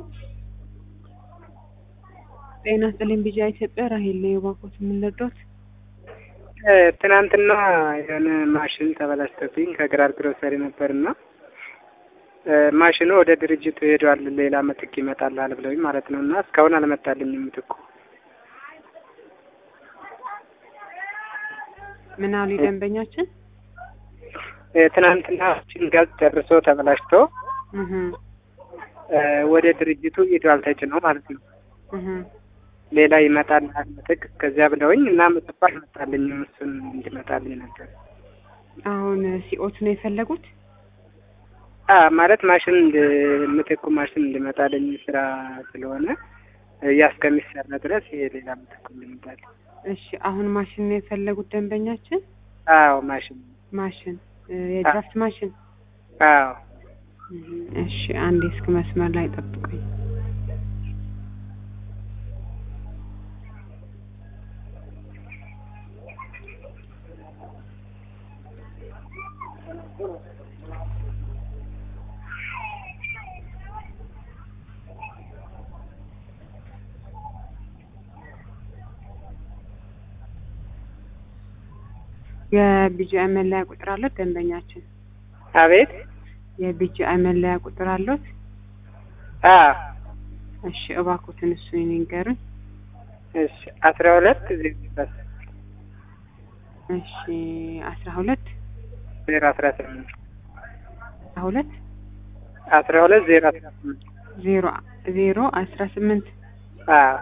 ጤና ይስጥልኝ ቢጂአይ ኢትዮጵያ ራሄል ነኝ። እባክዎት የምንረዳዎት? ትናንትና የሆነ ማሽን ተበላሽቶብኝ ከግራር ግሮሰሪ ነበርና ማሽኑ ወደ ድርጅቱ ሄዷል፣ ሌላ ምትክ ይመጣልሃል ብለውኝ ማለት ነው። እና እስካሁን አልመጣልኝም ምትኩ። ምን አሉ ደንበኛችን? ትናንትና ጭንጋዝ ጨርሶ ተበላሽቶ እህ ወደ ድርጅቱ ሄዷል ተጭኖ ማለት ነው። እህ ሌላ ይመጣልሃል ምትክ ከዚያ ብለውኝ እና ምትኩ አልመጣልኝም። እሱን እንዲመጣልኝ ነበር። አሁን ሲኦት ነው የፈለጉት? አ ማለት ማሽን ምትኩ ማሽን እንዲመጣልኝ ስራ ስለሆነ ያ እስከሚሰራ ድረስ ይሄ ሌላ ምትኩ እንዲመጣል። እሺ አሁን ማሽን ነው የፈለጉት ደንበኛችን? አዎ ማሽን ማሽን የድራፍት ማሽን። አዎ እህ እሺ አንዴ እስክ መስመር ላይ ጠብቁኝ። የቢጂአይ መለያ ቁጥር አለት ደንበኛችን? አቤት የቢጂአይ መለያ ቁጥር አለት? አ እሺ እባክዎትን እሱ ይንገሩኝ። እሺ አስራ ሁለት ዜሮ እሺ አስራ ሁለት ዜሮ አስራ ስምንት አስራ ሁለት አስራ ሁለት ዜሮ አስራ ስምንት ዜሮ ዜሮ አስራ ስምንት አዎ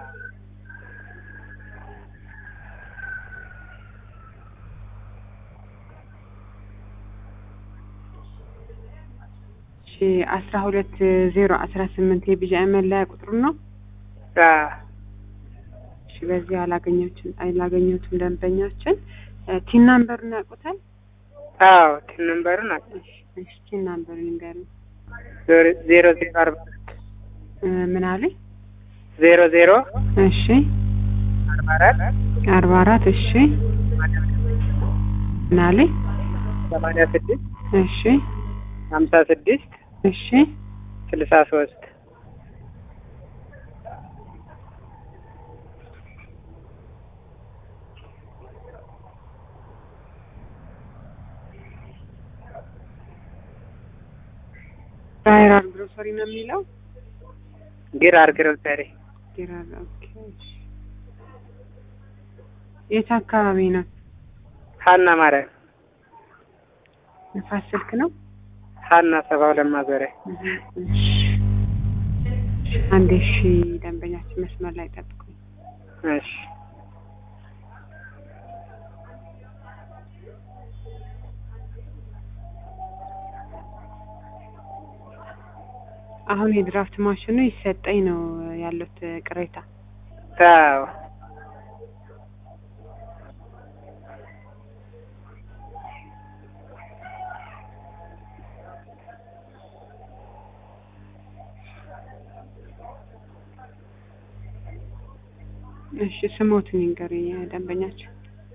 እሺ አስራ ሁለት ዜሮ አስራ ስምንት የቢጂአይ መለያ ቁጥሩ ነው። አዎ እሺ በዚህ አላገኘሁትም አላገኘሁትም ደንበኛችን ቲን ናምበሩን ያውቁታል? አዎ ቲን ነምበሩን አለ እሺ እሺ ቲን ናምበሩን ይንገሩኝ። ዜሮ ዜሮ አርባ አራት እ ምን አለኝ? ዜሮ ዜሮ እሺ አርባ አራት አርባ አራት እሺ ምን አለኝ? ሰማንያ ስድስት እሺ ሀምሳ ስድስት እሺ ስልሳ ሶስት ራይራል ግሮሰሪ ነው የሚለው ግራር ግሮሰሪ ግራር ኦኬ እሺ የት አካባቢ ነው? ሀና ማርያም ንፋስ ስልክ ነው? ሀና ሰባ ሁለት ማዞሪያ እሺ አንዴ እሺ ደንበኛችን መስመር ላይ ጠብቁኝ። እሺ አሁን የድራፍት ማሽኑ ይሰጠኝ ነው ያሉት ቅሬታ። አዎ እሺ ስሞትን ይንገሩኝ ደንበኛችን።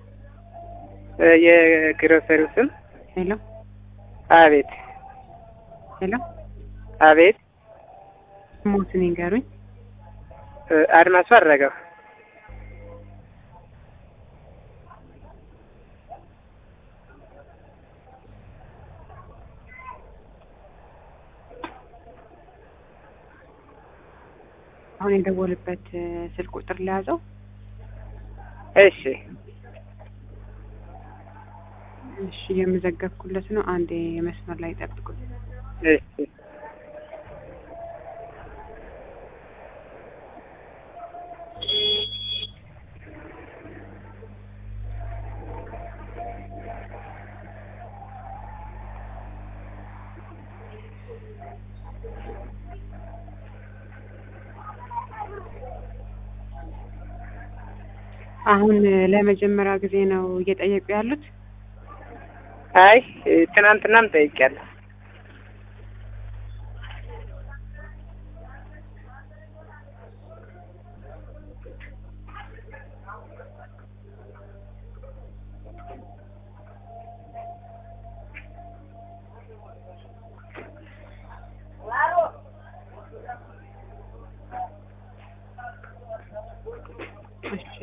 የግሮሰሪው ስም ሄሎ አቤት ሄሎ አቤት ስሞትን ይንገሩኝ። አድማሱ አድረገው አሁን የደወልበት ስልክ ቁጥር ለያዘው። እሺ እሺ የመዘገብኩለት ነው። አንዴ መስመር ላይ ጠብቁኝ። እሺ አሁን ለመጀመሪያ ጊዜ ነው እየጠየቁ ያሉት? አይ ትናንትናም ጠይቄያለሁ።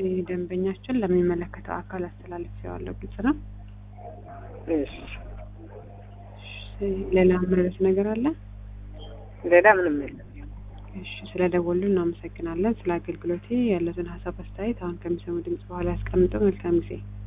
ደንበኛችን ለሚመለከተው አካል አስተላልፌዋለሁ። ግልጽ ነው። እሺ እሺ፣ ሌላ ምረስ ነገር አለ? ሌላ ምንም የለም። እሺ፣ ስለ ደወሉ እናመሰግናለን። ስለ አገልግሎቴ ያለትን ሀሳብ አስተያየት አሁን ከሚሰሙ ድምጽ በኋላ ያስቀምጡ። መልካም ጊዜ